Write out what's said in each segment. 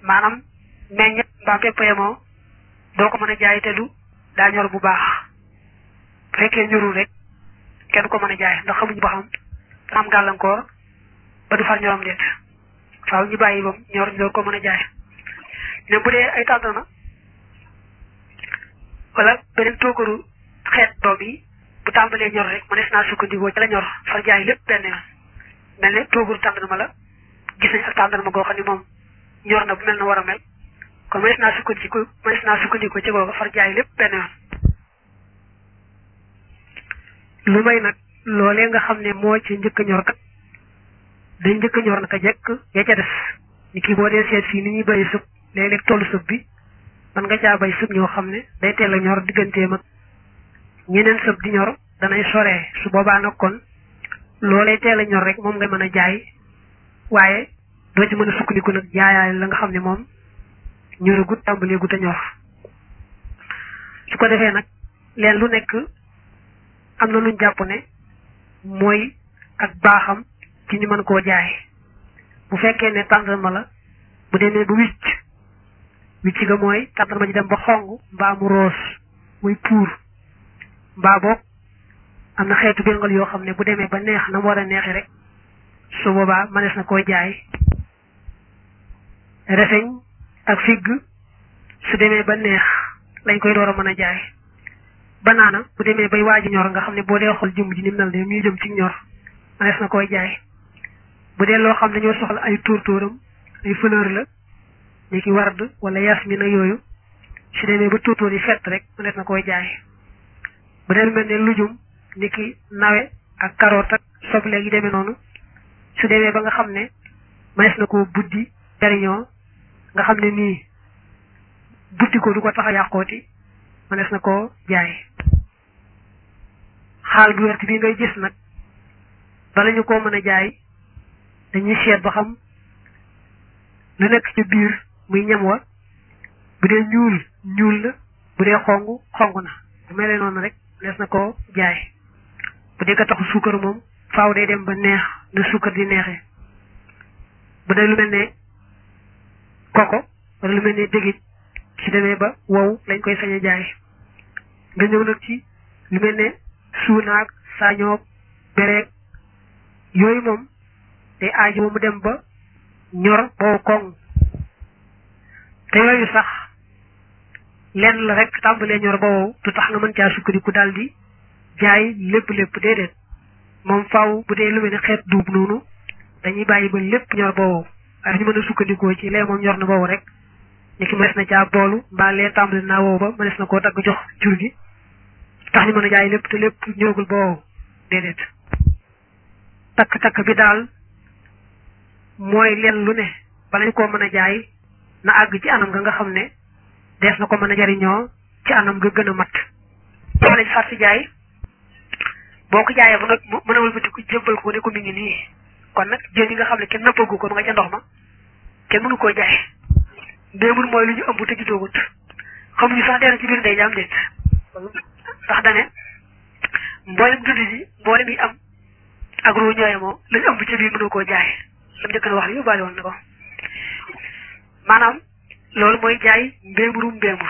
maanaam meññet mbaa pepp yemoo doo ko mën a jaay te du daa ñor bu baax bu fekkee ñorul rek kenn ko mën a jaay ndax xamuñu ba xam dana am gàllankoor ba du far ñorom déet faaw ñu bàyyi bam ñor ñu door ko mën a jaay ne bu dee ay tàndarma wala beneen toogaru xeet doom yi bu tàmbalee ñor rek mënees naa sukkandikoo ci la ñor far jaay lépp benn yoon mel ne toogaru tàndarma la gis nañ ak tàndarma goo xam ne moom ñor na bu mel na war a mel kon mënees naa sukkandiku mënees naa sukkandikoo ci googa far jaay lépp benn yoon lu may nag loolee nga xam ne moo ci njëkk a ñor kat dañ njëkk a ñor naka jekk ya ca des ni kii boo dee seet fii ni ñuy béyi sëb léeg-léeg tollu sëb bi man nga caa bay sëb ñoo xam ne day teel a ñor digganteem ak ñeneen sëb di ñor danay soree su boobaa nag kon loolee teel a ñor rek moom nga mën a jaay waaye doo ci mën a sukkandiku nag jaayaay la nga xam ne moom ñoragut tàmbalee gut a ñor su ko defee nag leen lu nekk am na luñ jàpp ne mooy ak baaxam ci ñu mën koo jaay bu fekkee ne tàndarma la bu demee ba wicc wicc ga mooy tàndarma ji dem ba xong mbaa mu roos muy puur mbaa boog am na xeetu béngal yoo xam ne bu demee ba neex na mu war a neexi rek su boobaa mënees na koo jaay reseñ ak figg su demee ba neex lañ koy door a mën a jaay banaana bu demee bay waaji ñor nga xam ne boo dee xool jëmm ji ni mel ne muy jëm ci ñor mënees na koy jaay bu dee loo xam ne ñoo soxla ay tóortóoram ay fleur la ni ki ward wala yasmin ak yooyu su demee ba tóortóor yi fett rek mënees na koy jaay bu dee lu mel ne lujum ni ki nawe ak carotte ak soble yi demee noonu su demee ba nga xam ne mënees na koo buddi jariñoo nga xam ne nii buddi ko du ko tax a yàqooti mënees na koo jaay xaal bu wert bi ngay gis nag bala ñu koo mën a jaay dañuy seet ba xam lu nekk ci biir muy ñam wa bu dee ñuul ñuul la bu dee xong xong na bu mel noonu rek lees na koo jaay bu dee ka taxu suukar moom faaw day dem ba neex na suukar di neexee bu dee lu mel ne koko wala lu mel ne dégit ci demee ba wow lañ koy sañ a jaay nga ñëw nag ci lu mel ne suunaag saañoog bereeg yooyu moom te aajo mu dem ba ñor boobu koŋ te yooyu sax lenn la rek tàmbalee ñor ba wow du tax nga mën caa sukkandiku daal di jaay lépp lépp déedéet moom faaw bu dee lu mel ne xeet duub noonu dañuy bàyyi ba lépp ñor ba wow waaye ñu mën a sukkandikoo ci lee moom ñor na ba wow rek ni ki mënees na caa boolu mbaa lee tàmbali naa wow ba mënees na koo dagg jox jur gi tax ñu mën a jaay lépp te lépp ñoragul ba wow déedéet takk-takk bi daal mooy leen lu ne bala ñu koo mën a jaay na àgg ci anam nga nga xam ne dees na ko mën a jariñoo ci anam nga gën a mat boo lañ far si jaay boo ko jaayee ba nag mën a wëlbati ko jébbal ko ne ko mi ngi nii kon nag jën yi nga xam ne kenn nëppagu ko ma nga ca ndox ma kenn mënu koo jaay ndéemul mooy lu ñu ëmb te juddoogut xamuñu sax dee na ci biir ndey jaam déet ndax dane mboolem dund ji mboolem yi am ak ruu ñooye moo lañu ëmb ca biir mënu koo jaay lam njëkk na wax li yóbbaale woon na ko maanaam loolu mooy jaay mbéemuru mbéemur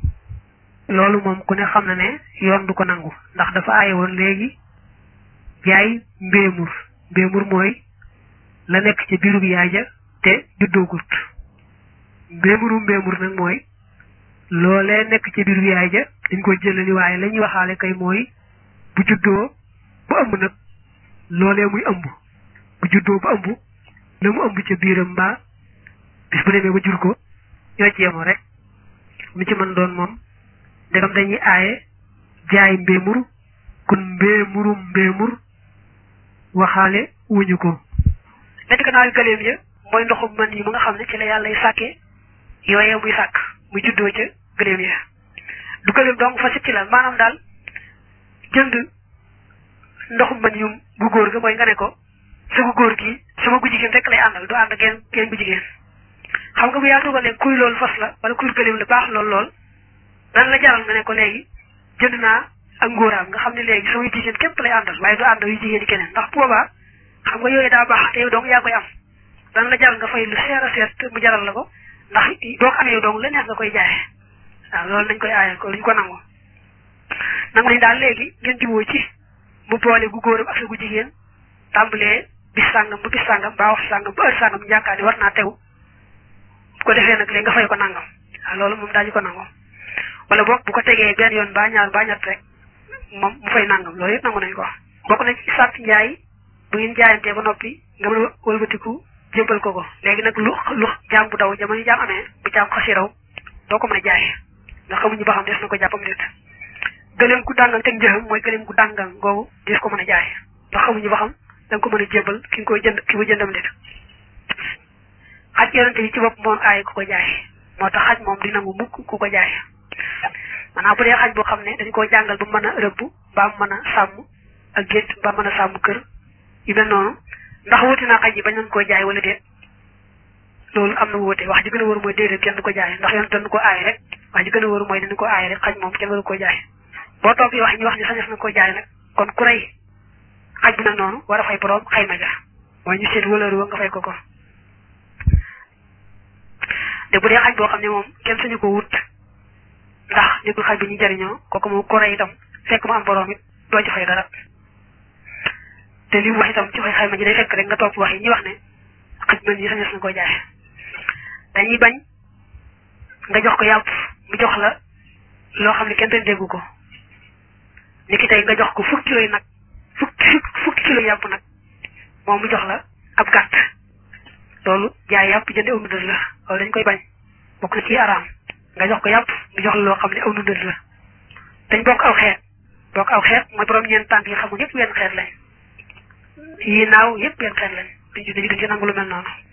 loolu moom ku ne xam na ne yoon du ko nangu ndax dafa aaye woon léegi jaay mbéemur mbéemur mooy la nekk ca biiru bi yaay ja te juddoogut mbéemuru mbéemur nag mooy loolee nekk ca biiru bi yaay ja dañ koy jëlali waaye la ñuy waxaale kay mooy bu juddoo ba ëmb nag loolee muy ëmb bu juddoo ba ëmb la mu ëmb ca biiram mbaa bis bu demee ba jur ko ñoo ci yemoo rek mu ci mën doon moom ndegam dañuy aaye jaay mbéemur kun mbéemuru mbéemur waxaale wuñu ko nekk gannaaw gëléem ya mooy ndoxum man yi mu nga xam ne ci la yàlla y sàkkee yooyee muy sàkk muy juddoo ca gëléem ya du gëléem donc fa sit ci la maanaam daal jënd ndoxum man yum gu góor ga mooy nga ne ko sa gu góor gi sama gu jigéen rek lay àndal du ànd ak genn genn gu jigéen xam nga bu yaa tugal ne kuy loolu fas la wala kuy gëléem la baax lool lool dan la jaral nga ne ko léegi jënd naa ak ngóoraam nga xam ne léegi sama jigéen képp lay àndal waaye du ànd yu jigéen yi keneen ndax boobaa xam nga yooyu daa baax te yow donc yaa koy am dan la jaral nga fay lu seer a seer te mu jaral la ko ndax boo ko amee dong la neex nga koy jaaye waaw loolu nañ koy aaye ko luñ ko nangu nangu nañ daal léegi ngeen juboo ci mu boole gu góoram ak sa gu jigéen tàmbalee bis sàngam ba bis sàngam ba wax sàngam ba heure sàngam yaakaar ni war naa tew bu ko defee nag léegi nga fay ko nangam waaw loolu moom daañu ko nangu wala boog bu ko tegee benn yoon ba ñaar ba ñett rek moom mu fay nangam loolu yëpp nangu nañ ko bokk na ci sàtt njaay bu ngeen jaayantee ba noppi nga mën a wëlbatiku jébbal ko ko léegi nag lu lu jaam bu daw jamono jaam amee bu jaam xasi raw doo ko mën a jaay ndax xamuñu ba xam des na ko jàppam nit gëleem gu dàngang teg njëxam mooy gëleem gu dàngang googu des ko mën a jaay ndax xamuñu ba xam da nga ko mën a jébbal ki nga koy jënd ki ko jëndam nit xaj yonente yi ci bopp moom aay ku ko jaay moo tax xaj moom di nangu mukk ku ko jaay maanaam bu dee xaj boo xam ne dañ koo jàngal ba mën a rëbb ba mën a sàmm ak gétt ba mën a sàmm kër yu mel noonu ndax wuti naa xaj yi bañ nañ koo jaay wala déet loolu am na wóote wax ji gën a wóor mooy déedéet kenn du ko jaay ndax yoon dañu ko aay rek wax ji gën a wóor mooy dañu ko aay rek xaj moom kenn waru koo jaay boo toog yi wax ñu wax ni sañes na koo jaay nag kon ku rey xaj bu mel noonu war a fay borom xayma ja mooy ñu seet wëlër wa nga fay ko ko te bu dee xaj boo xam ne moom kenn sañu ko wut ndax nekkul xaj bi ñu jariñoo kooku moom ko rey itam fekk mu am borom it doo ci fay dara te li mu wax itam ci fay xayma ji day fekk rek nga topp wax yi ñuy wax ne xaj mel ni sañes na koo jaay dañuy bañ nga jox ko yàpp mu jox la loo xam ne kenn te déggu ko ni ki tey nga jox ko fukki kilo yi nag fukki fukki kilo yàpp nag moom mu jox la ab gàtt loolu jaay yàpp jënde aw nudal la loolu dañ koy bañ bokk na ci araam nga jox ko yàpp mu jox la loo xam ne aw nudal la dañ bokk aw xeet bokk aw xeet mooy borom ñeent tànk yi xamul yëpp wenn xeet lañ yi naaw yëpp wenn xeet lañ duñ ci duñ ci nangu lu mel noonu